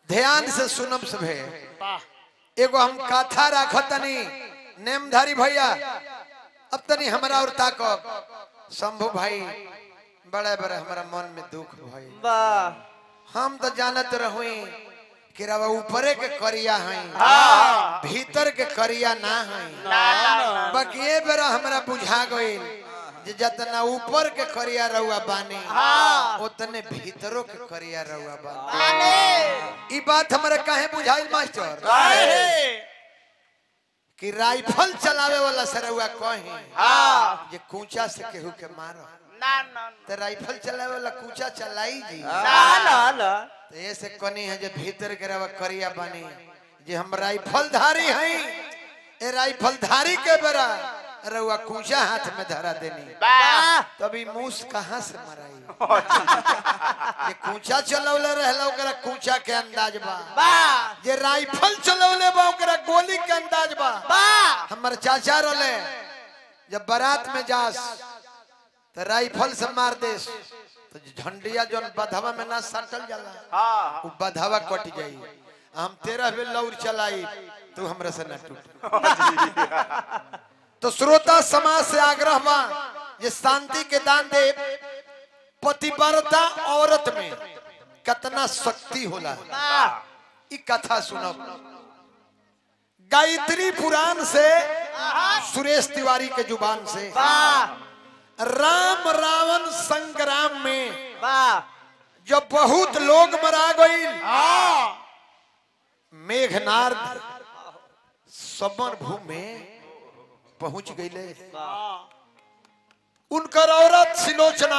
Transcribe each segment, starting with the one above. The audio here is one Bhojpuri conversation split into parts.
ध्यान से सुनम सभे वाह एगो हम कथा राखतनी नेमधारी भैया अब तनी हमरा और ताकब शंभू भाई बड़े बड़े हमारा मन में दुख भाई वाह हम तो जानत रहुई कि रवा ऊपरे के करिया हैं हाँ। भीतर के करिया ना हैं ना ना ना बाकी ये बेरा हमरा बुझा गइल जे जतना ऊपर के करिया रहुआ बानी हाँ। उतने भीतरों के करिया रहुआ बानी आने ई बात हमरा काहे बुझाइल मास्टर काहे कि राइफल चलावे वाला सरौआ कहे हाँ जे कूचा से केहू के मारो ना ना तो राइफल चलावे वाला कूचा चलाई जी ना ना ना तो ऐसे कनी है जे भीतर के रवा करिया बानी जे हम राइफल धारी हई ए राइफल धारी के बेरा रउआ कूचा हाथ में धरा देनी वाह तभी मूस कहाँ से मराई जे कूचा चलौले रहला ओकरा कूचा के अंदाज बा वाह जे राइफल चलौले बा ओकरा गोली के अंदाज बा वाह हमर चाचा रोले जब बारात में जास तो राइफल से मार देस तो झंडिया जोन बधवा में ना सटल जाला हाँ उ बधवा कट जाई हम तेरह बेर लौर चलाई तू हमरा से ना टूट तो श्रोता समाज से आग्रह बा ये शांति के दान दे पतिव्रता औरत में कितना शक्ति होला वाह ई कथा सुनब गायत्री पुराण से सुरेश तिवारी के जुबान से वाह राम रावण संग्राम में वाह जब बहुत लोग मरा गईल हाँ मेघनार्द समर भूमि में पहुंच गईले उनकर औरत सिलोचना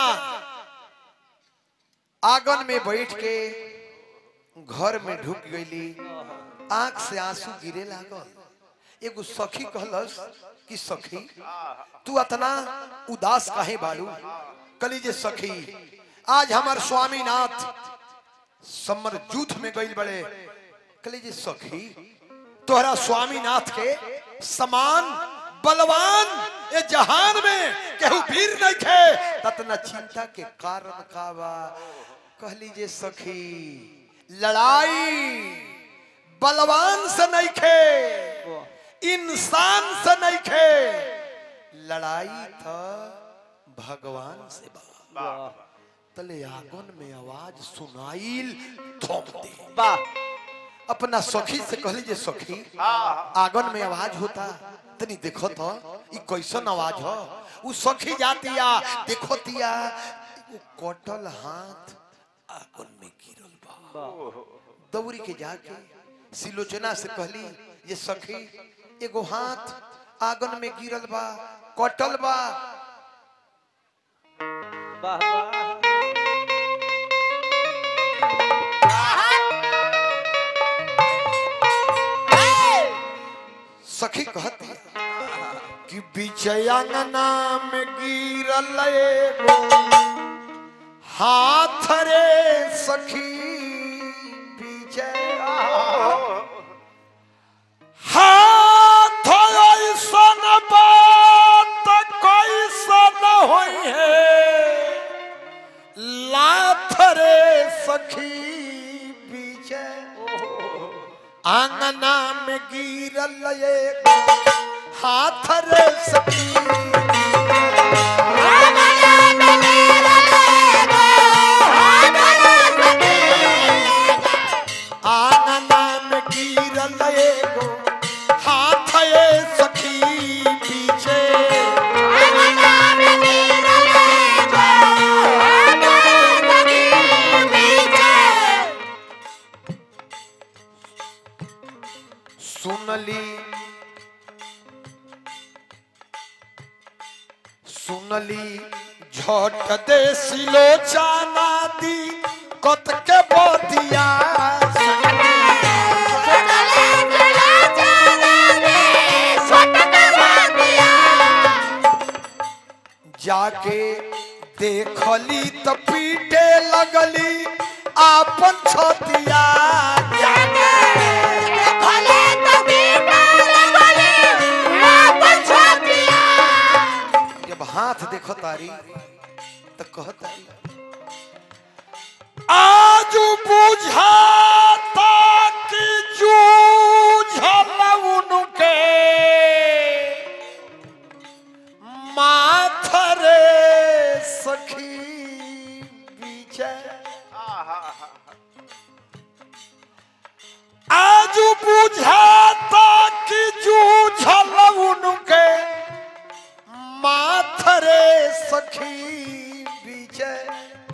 आंगन में बैठ के घर में ढुक गईली आंख से आंसू गिरे लागल एगो सखी कहलस कि सखी तू अतना उदास काहे बाड़ू कली जे सखी आज हमार स्वामीनाथ समर युद्ध में गईल बड़े कली जे सखी तोहरा स्वामीनाथ के समान बलवान ये जहान में केहू वीर नहीं खे ततना चिंता के कारण का बा कहली जे सखी लड़ाई बलवान से नहीं खे इंसान से नहीं खे लड़ाई था भगवान से बा वाह तले आंगन में आवाज सुनाइल थोप दे वाह अपना सखी से कहली जे सखी हाँ आंगन में आवाज होता तनी देखो तो ई कैसन आवाज हो उ सखी जातिया देखो तिया एगो कटल हाथ आंगन में गिरल बा वाह दौड़ी के जाके सिलोचना से कहली ये सखी एगो हाथ आंगन में गिरल बा कटल बा वाह वाह सखी कहती कि बिचयंगना में गिरल एगो हाथ रे सखी विजय हाथ ऐसन बात कैसन होई है लाथ रे सखी विजय आंगना में गिरल एगो हाथ रे सखी आंगना में गिरल एगो हाथ ए सखी पीछे सुनली सुनली झट दे सिलोचाना दी कत के बतिया जाके देखली त पीटे लगली आपन छतिया जब हाथ देखो तारी तो कह तारी आज बुझाता आज बुझाता कि जूझल उनके माथरे सखी विजय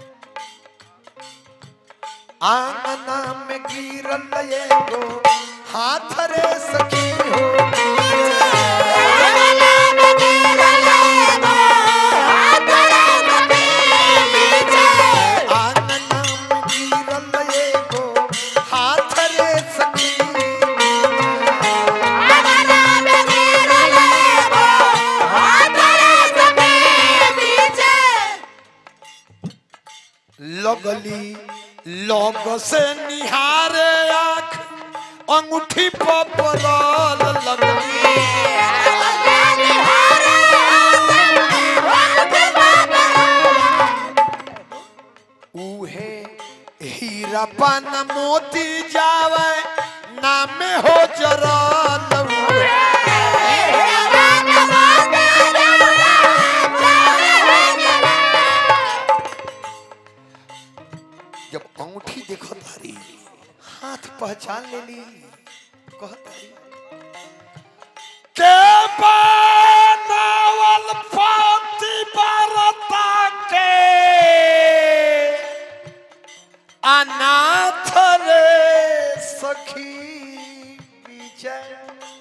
आंगना में गिरल एगो हाथ रे सखी हो आंगना में गिरल एगो हाथ रे सखी लगली लग से निहारे आँख अंगूठी पर पड़ल लगली उहे हीरा पान मोती जावे नामे हो जरल उहे जब अंगूठी देखो तारी हाथ पहचान लेली कहतारी के बनावल पाती बरता के अनाथ रे सखी विजय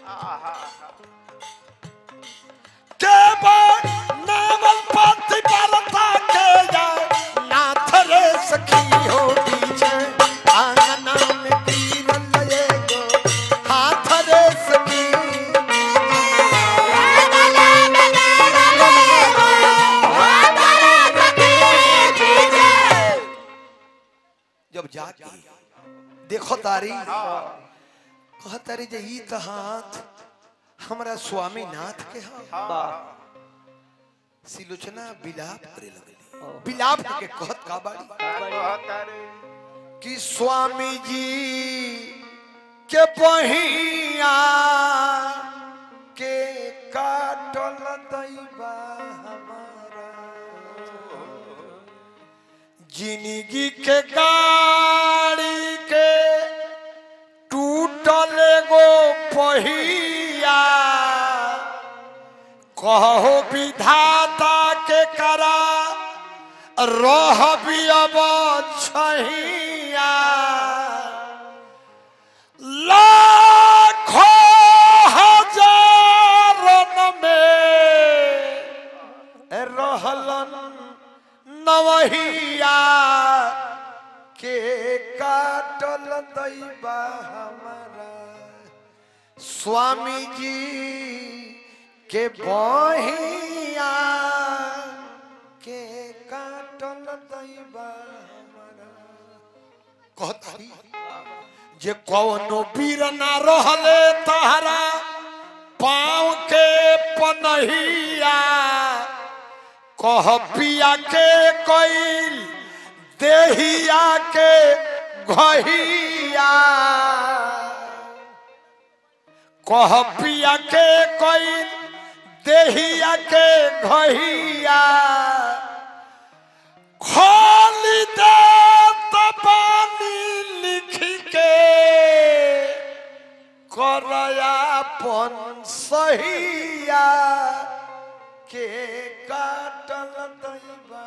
के बनावल पाती बरता के जा नाथ रे सखी हो विजय आंगना में गिरल एगो हाथ रे सखी जब जाके देखो तारी कह तारी जे ई त हाथ हमरा स्वामी नाथ के हा वाह सिलोचना बिलाप करे लगली बिलाप के कहत का बाड़ी कि स्वामी जी के बहिया के काटल दैबा हमारा जिंदगी के गाड़ी के टूटल एगो पहिया कहो विधाता के करा रह भी अब छहिया लाखों हजारन में रहलन नवहिया के काटल दैबा हमारा स्वामी जी के बहिया के काटल दैबा हमारा कहतारी जे कौनो वीर ना रहले तहरा पाँव के पनहिया कह पिया के कैल देहिया के घहिया कह पिया के कैल देहिया के घहिया खोली दे तबानी लिख के करयापन सहिया के काटल दैबा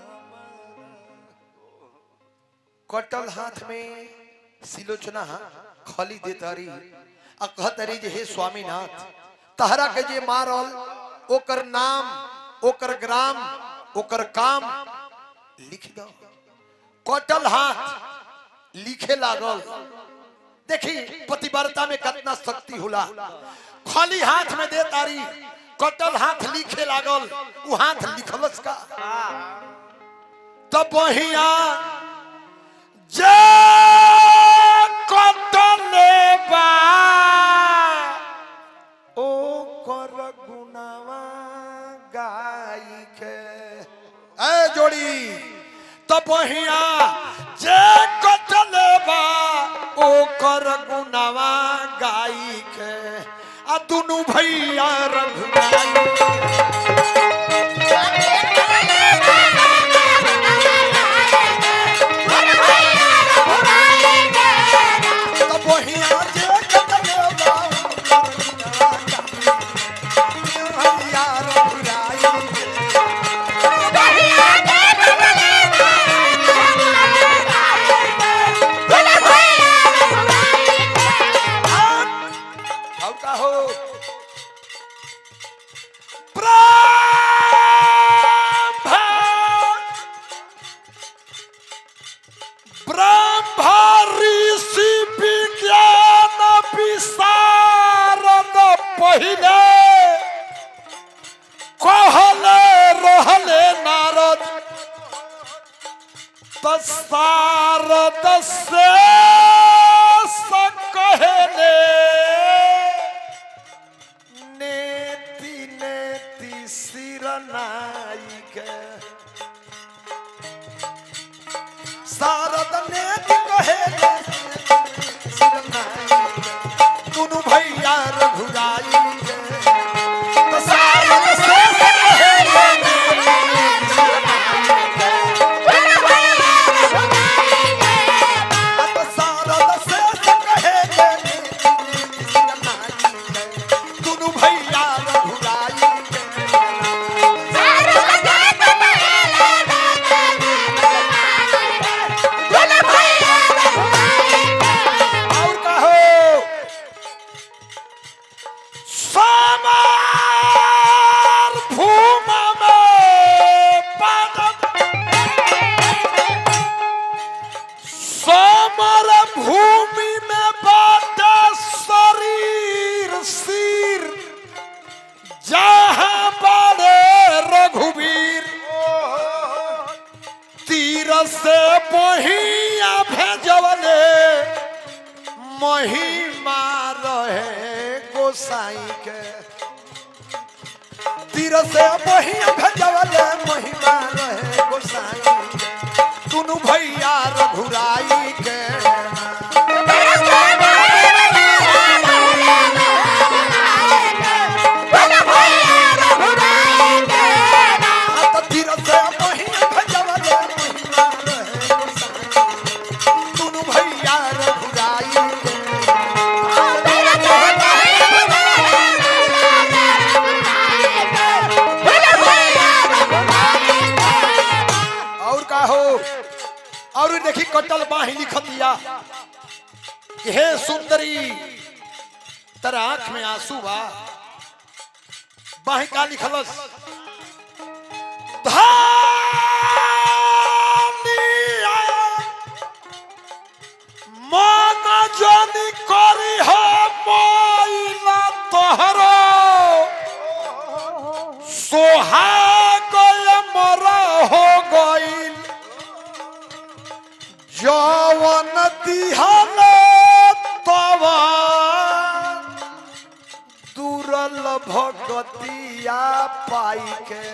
कटल हाथ में सिलोचना खली देतारी आ कहतारी जे हे स्वामीनाथ तहरा के जे मारल ओकर नाम ओकर ग्राम ओकर काम लिख दो कटल हाथ लिखे लागल देखी पतिव्रता में कितना शक्ति होला खाली हाथ में दे तारी कटल हाथ लिखे लागल उ हाथ लिखलस का तब बहिया जे कटले बा ओ कर गुनावा गाई के ए जोड़ी तब बहिया जे कटले बा ओ कर गुनावा गाई के आ दुनु भैया रघुनाई महिमा रहे गोसाई के तीर से बहिया भेजवले महिमा रहे गोसाई के दुनु भैया रघुराई के हाथ तीर से बहिया भेजवले महिमा रहे गोसाई के दुनु भैया रघुराई के और का हो और देखी कटल बाही लिखतिया कि हे सुंदरी तेरा आंख में आंसू बा बाही का लिखलस धानिया मन जनी करी हो मोइला तोहरो सोहाग मरा हो गइल जवन दिहले तवन दुरल भगतिया पाई के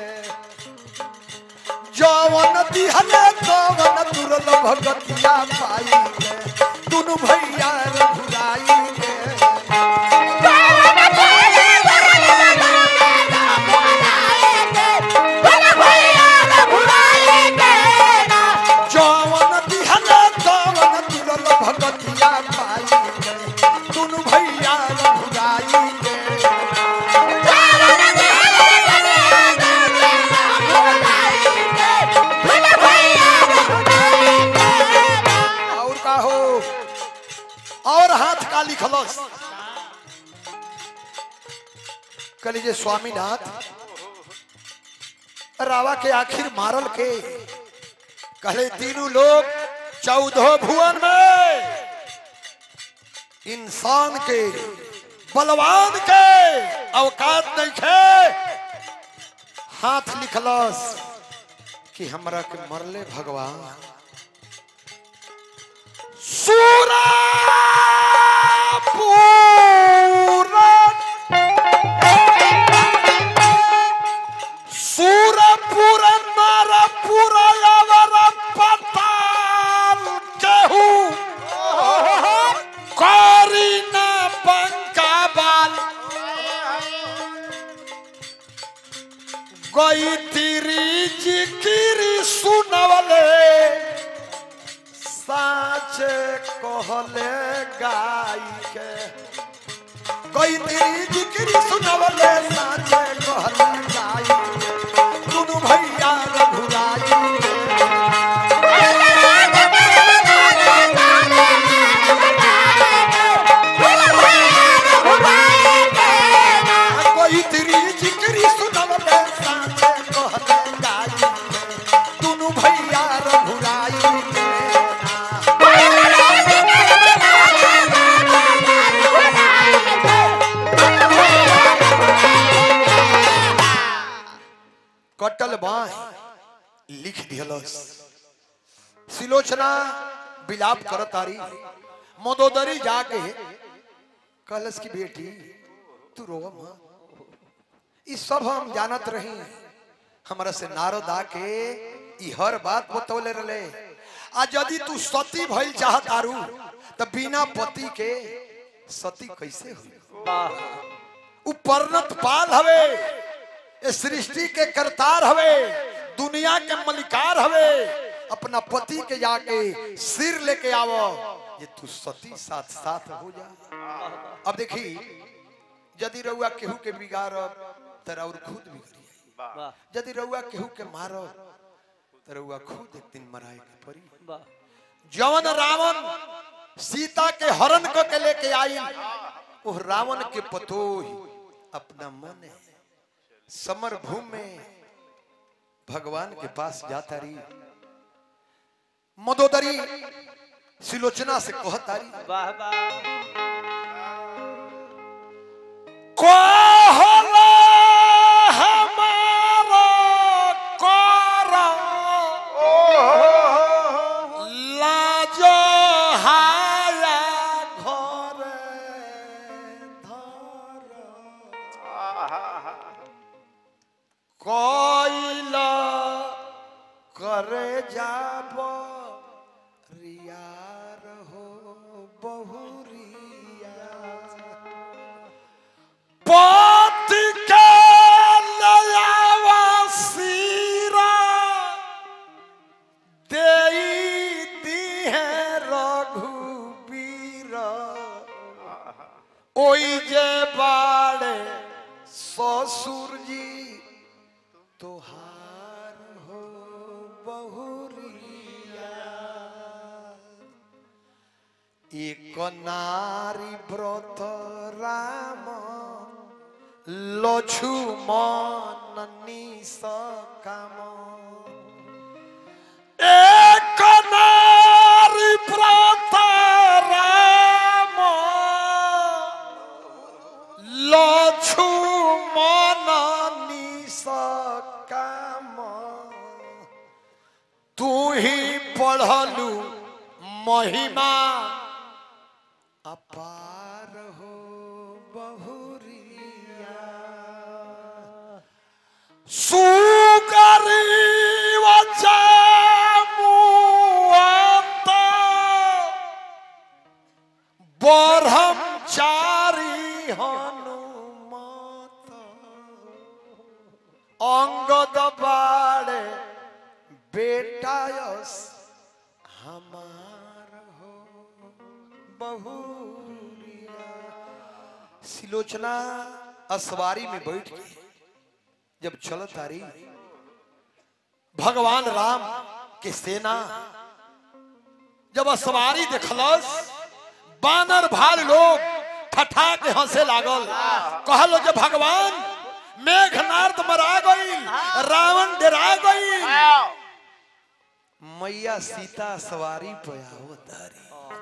जवन दिहले जवन दुरल भगतिया पाई के दुनु भैया रघुराई के जवन दिहले जवन दुरल भगतिया पाई के दुनु भैया रघुराई के और का हो और हाथ का लिखलस कलीजे स्वामीनाथ रावा के आखिर मारल के कहले तीनों लोग चौदह भुवन में इंसान के बलवान के अवकात नहीं थे हाथ लिखलस कि हमरा के मरले भगवान सूरा पूरा सूरपुर नरपुर अवर पताल केहू करी न बंका बाल गई तिरी जिकिरी सुनवले साचे कहले गाय के कोई तेरी जिक्री सुनवले साचे कहले गाय के दुनु भैया रघुराई के कोई तेरी जिक्री सुनवले साचे कहले गाय के दुनु भैया रघुराई के कटल बाह लिख दिहलस सिलोचना विलाप करतारी मदोदरी जाके कहलस की बेटी तू रोवा मत ई सब हम जानत रही हमरा से नारद आके ई हर बात बतौले रले आ यदि तू सती भइल चाहत आरू त बिना पति के सती कैसे हुई वाह उ परनत पाल हवे ए सृष्टि के करतार हवे दुनिया के मलिकार हवे अपना पति के जाके सिर लेके आवो ये तू सती साथ साथ हो जा अब देखी यदि रउआ केहू के बिगाड़ब त रउर खुद बिगड़ी वाह यदि रउआ केहू के मारब त रउआ खुद एक दिन मराए के पड़ी वाह जवन रावण सीता के हरण क के लेके आई वो रावण के पतोही अपना मन समर भूमि में भगवान के पास जाता रही मदोदरी सिलोचना से कहतारी वाह वाह कहला हमारा कर लाज हाया घर बहुरिया पति के लयावा सीरा देई दी है रघुबीर ओई जे बाड़े ससुर जी तोहार हो बहुरिया एक नारी व्रत राम लक्ष्मण निस काम एक नारी व्रत राम लक्ष्मण निस काम तू ही पढ़लू महिमा अपार हो बहुरिया सुगरी वचामुआता ब्रह्मचारी हनुमत अंगद बाड़े बेटायस हमार हो बहुरिया सिलोचना असवारी में बैठ के जब चलत आ रही भगवान राम के सेना जब असवारी देखलस बानर भाल लोग ठठा के हंसे लागल कहलो जे भगवान मेघनाथ मरा गई रावण डरा गई मैया सीता सवारी पे आवतारी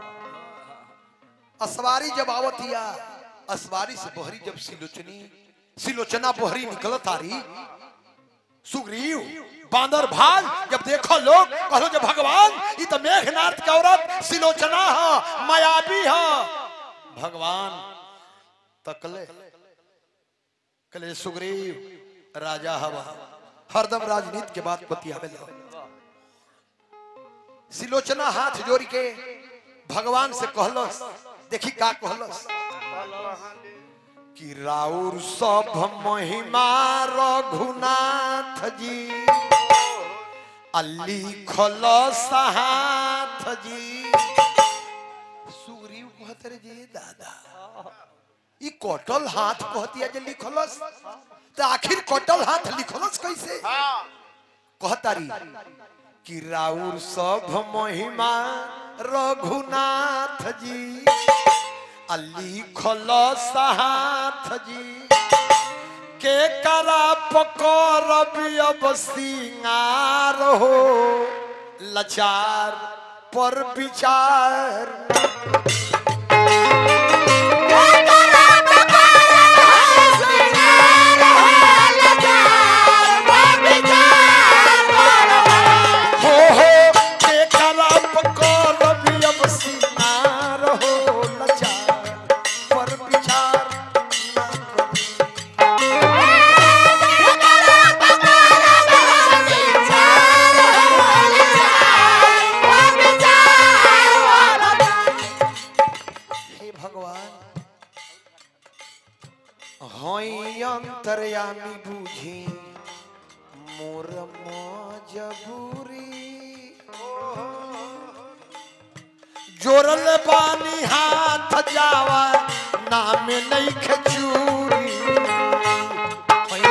असवारी जब आवतिया असवारी से बहरी जब सिलोचनी सिलोचना बहरी निकलत आरी सुग्रीव बांदर भाल जब देखो लोग कहो जब भगवान ये तो मेघनाथ की औरत सिलोचना है मायावी है भगवान तकले कले सुग्रीव राजा हवा हरदम राजनीति के बात बतियावे लो सिलोचना हाथ जोड़ के भगवान से कहलस देखी का कहलस कि राउर सब महिमा रघुनाथ जी अली खलस हाथ जी सुग्रीव कहत रे जी दादा ई कटल हाथ कहतिया जे लिखलस तो आखिर कटल हाथ लिखलस कैसे कहतारी कि राउर सब महिमा रघुनाथ जी अली खलस हाथ जी के करा पकर अब सिंगार हो लचार पर विचार हो हो के करा पकर अब सिंगार हो लचार पर विचार ना करी। हे भगवान हई अंतर्यामी बुझी मोर मजबूरी जोरल बानी हाथ जावा नाम नहीं खचूरी हई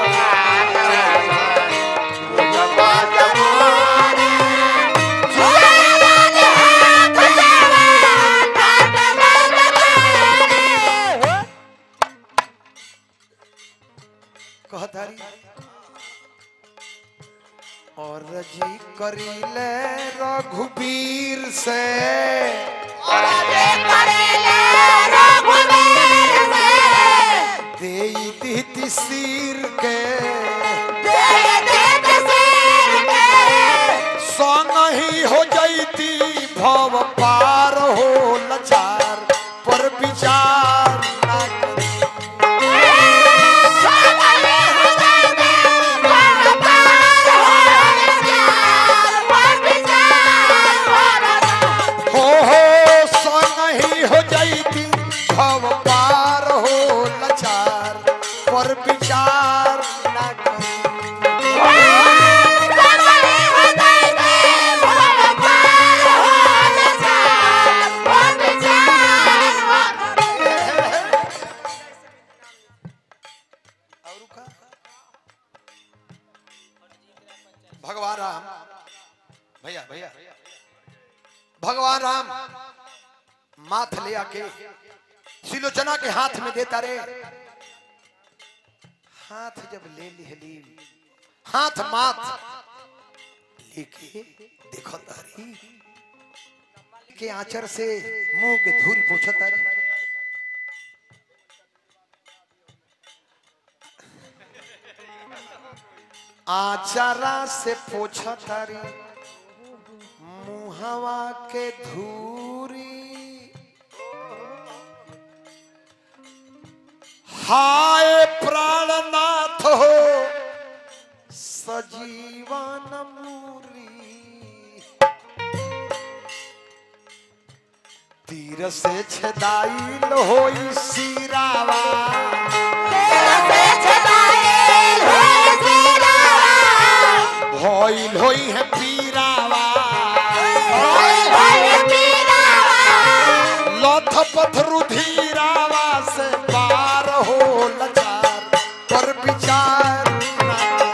कहतारी और जी करीले रघुबीर से देई दीति सिर के संग ही हो जैती भव पार हो लचार पर विचार ना करी। हो हो संग हाथ ले आके सिलोचना के हाथ में देता रे हाथ जब ले लिहली हाथ माथ लेके देखो तारी के आंचर से मुंह के धूल पोछा तारी आचारा से पोछा तारी मुहवा के धूरी हाय प्राणनाथ हो सजीवन मूरी तीर से छदाई होई सिरावा भइल होई है पीरावा लथ पथ रुधिरावा से पार हो लचार पर विचार ना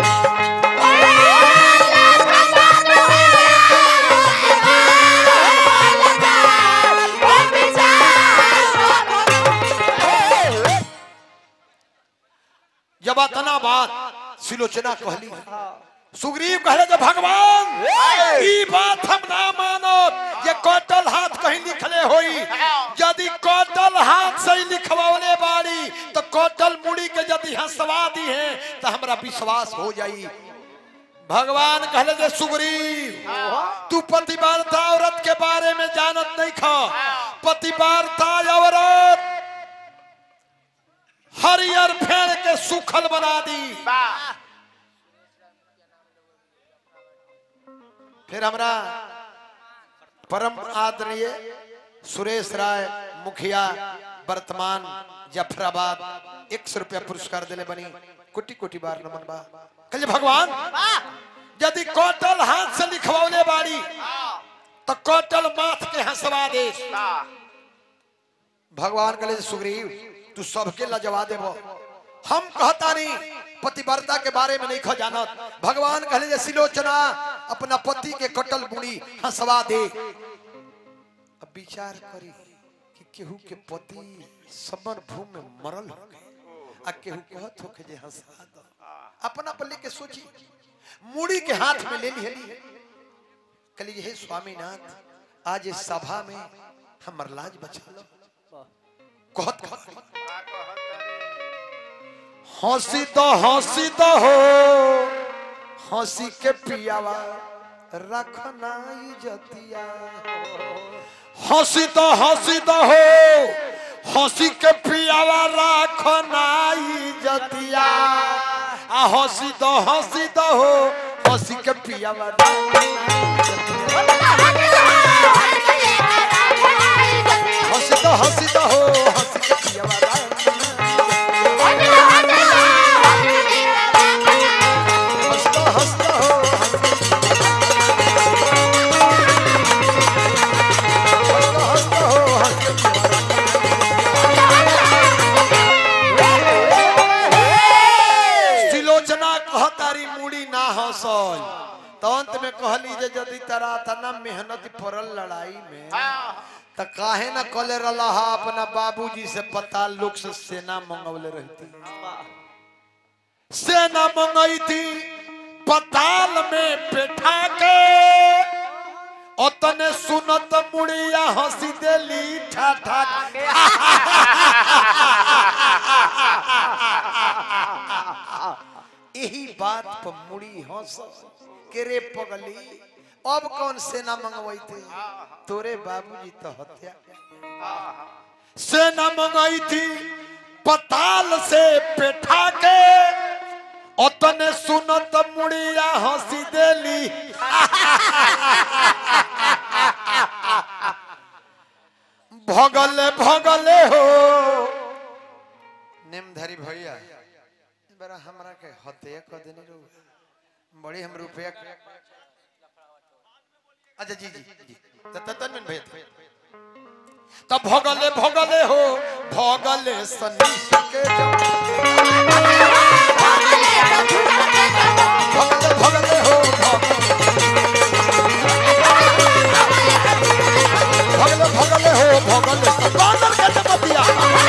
जब अतना बात सिलोचना कहली सुग्रीव कहले जे भगवान ई बात हम ना मानो ये कटल हाथ कहीं लिखले होई यदि कटल हाथ से ही लिखवावले बाड़ी तो कटल मुड़ी के यदि हंसवा दी है तो हमरा विश्वास हो जाई भगवान कहले जे सुग्रीव तू पतिवारता औरत के बारे में जानत नहीं खा पतिवारता औरत हरियर फेड़ के सुखल बना दी फिर हमरा परम आदरणीय सुरेश राय मुखिया वर्तमान जफराबाद एक सौ रुपया पुरस्कार दिले बनी कोटि कोटि बार नमन बा कल भगवान यदि कौटल हाथ से लिखवाले बाड़ी तो कौटल माथ के हंसवा दे भगवान कले सुग्रीव तू सबके लजवा देबो हम कहता नहीं पतिव्रता के बारे में नहीं खो जानत भगवान कहले जे सिलोचना अपना पति के कटल बुढ़ी हंसवा दे अब विचार करी कि केहू के पति समर भूमि में मरल हो गए आ केहू कहत हो जे हंसा दो अपना पर लेके सोची मुड़ी के हाथ में ले ली कली हे स्वामीनाथ आज इस सभा में हमर लाज बचा लो कहत कहत हंसी तो हंसी तो हो हंसी के पियावा रखना इजतिया हंसी तो हंसी तो हो हंसी के पियावा रखना इजतिया आ हंसी तो हंसी तो हो हंसी के पियावा हंसी तो हंसी तो हो हंसी के पियावा हंसता हंसता हो हंसता हंसता हो हंसता सिलोचना कहतारी मुड़ी ना हंसल तो अंत में कहली जे यदि तरा तना मेहनत पड़ल लड़ाई में त काहे ना कले रहा अपना बाबूजी से पता लोग से सेना मंगवले रहती सेना मंगाई थी पताल में बैठा के ओतने सुनत मुड़िया हंसी देली ठाठा यही बात पर मुड़ी हंस के रे पगली अब कौन सेना मंगवाई थे तोरे बाबूजी तो हत्या सेना मंगाई थी पताल से बैठा के ओतने सुनत मुड़िया हंसी देली भगले भगले हो नेमधारी भैया बड़ा हमरा के हत्या कर देनी रो बड़ी हम रुपया अच्छा जी जी जी त तन भैया तब भगले भगले हो भगले सनी के भगले भगले हो भगले भगले हो भगल से बानर के जमतिया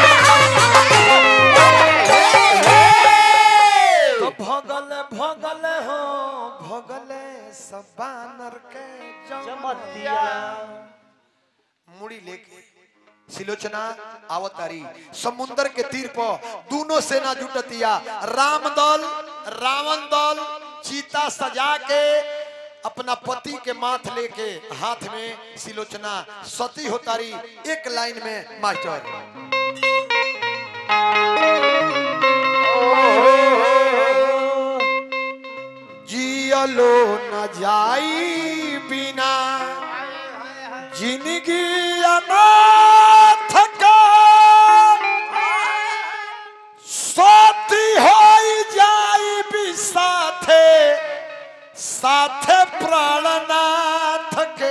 तो भगल भगल हो भगल सब बानर के चमतिया मुड़ी लेके सिलोचना आवतारी समुंदर के तीर पर दोनों सेना जुटतिया राम दल रावण दल चीता सजा के अपना पति के माथ लेके हाथ में सिलोचना सती होतारी एक लाइन में मास्टर जियलो न जाई बिना जिंदगी अनाथ का साथी होई जाई भी साथे साथे प्राणनाथ के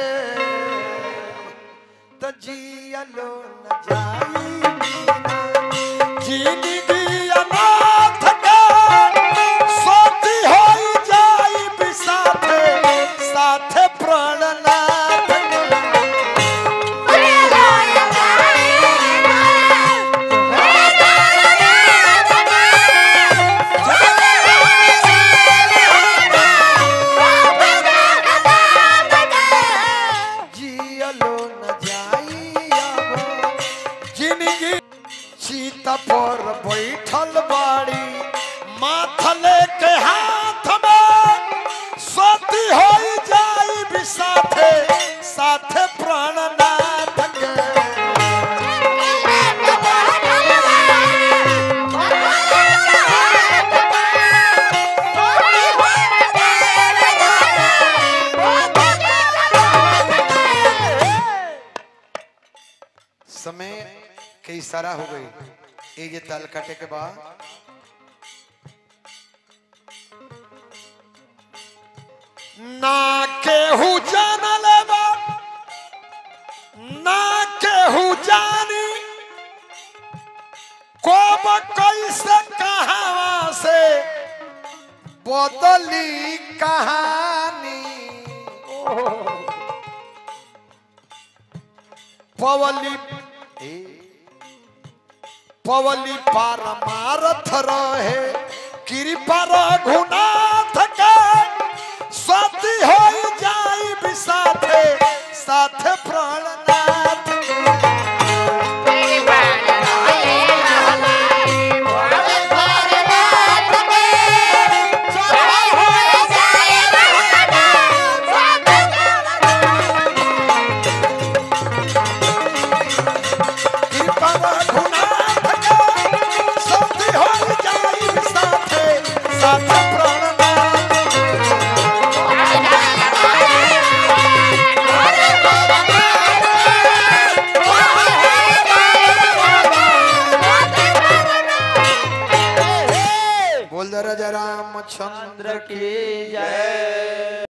तो जियलो न जाई बिना जिंदगी अनाथ का साथी होई जाई भी साथे साथे प्राणनाथ के जियलो न जाई अब जिंदगी सीता पर बैठल बाड़ी माथले के हाथ में सती हो जाई भी साथे साथे प्राणनाथ के समय के इशारा हो गई ये जे ताल काटे के बाद ना केहू जानल बा ना केहू जानी कब कैसे कहां से बदली कहानी पवली पवली पार मारथ रहे कृपा रघुनाथ के सती हो जाई भी साथे साथे प्राणनाथ के कृपा रघुनाथ के सती हो जाई भी साथे साथे प्राणनाथ के बोल दे राजा रामचंद्र चंद्र की जय